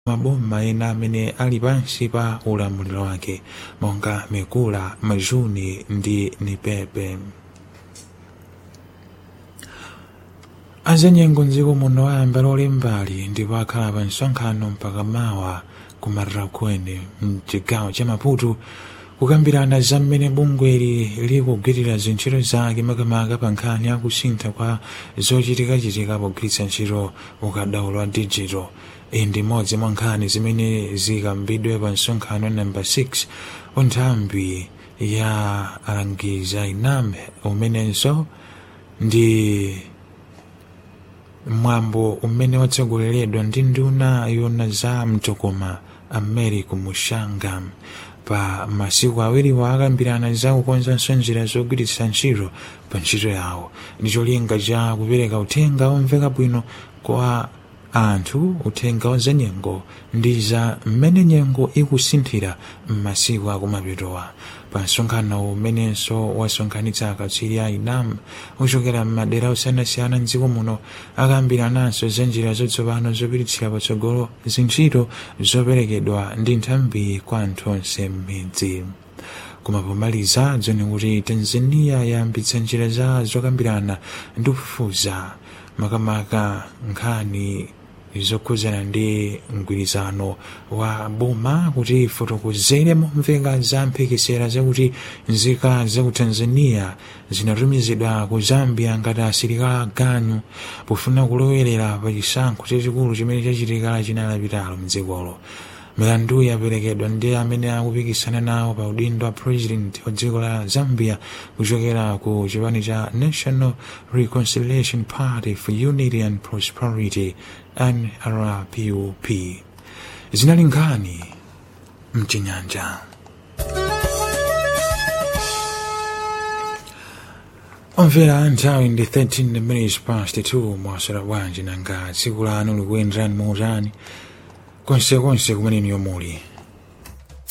maboma ena amene ali pansi pa ulamuliro wake monga mikula majuni ndi nipepe azanyengo mdziko muno ayamba lolimbali ndipo akhala pa msonkhano mpaka mawa kumarira kwene mchigawo cha maputo kukambirana za mmene bungweli likugwirira zintchito zake makamaka pa nkhani ya kusintha kwa zochitikachitika pogwiritsa ntchito ukadaulo wa digital iyi ndi imodzi mwa nkhani zimene zikambidwe pa msonkhano namba 6 unthambi ya alangiza inam umenenso ndi mwambo umene watsogoleredwa ndi nduna yona za mtokoma america mushanga pa masiku awiriwo akambirana za kukonzanso njira zogwiritsa ntchito pa ntchito yawo ndi cholinga cha kupereka uthenga omveka bwino kwa anthu uthenga wa za nyengo ndi za mmene nyengo ikusinthira m'masiku akumapitowa pa msonkhano umenenso wasonkhanitsa akatswiri a inam ochokera m'madera osiyanasiyana mdziko muno akambirananso za njira zatsopano zopititsira patsogolo zintchito zoperekedwa ndi nthambi kwa anthu onse m'midzi koma pomaliza dzoni kuti tanzania yayambitsa njira za zokambirana ndi kufufuza makamaka nkhani zokhudzana ndi mgwirizano wa boma kuti fotokozere momveka za mphekesera zakuti nzika za ku tanzania zinatumizidwa ku zambia ngati asilikali aganyu pofuna kulowerera pa chisankho chachikulu chimene chachitika china lapitalo mdzikolo milandu yaperekedwa ndi amene akupikisana nawo pa udindo wa president wa dziko la zambia kuchokera ku chipani cha national reconciliation party for unity and prosperity nrpup zinali nkhani mchinyanja omvera nthawi ndi 13 minutes past 2 mwaswera bwanji nanga tsiku lanu likuyenderani bwanji konsekonse kumene muli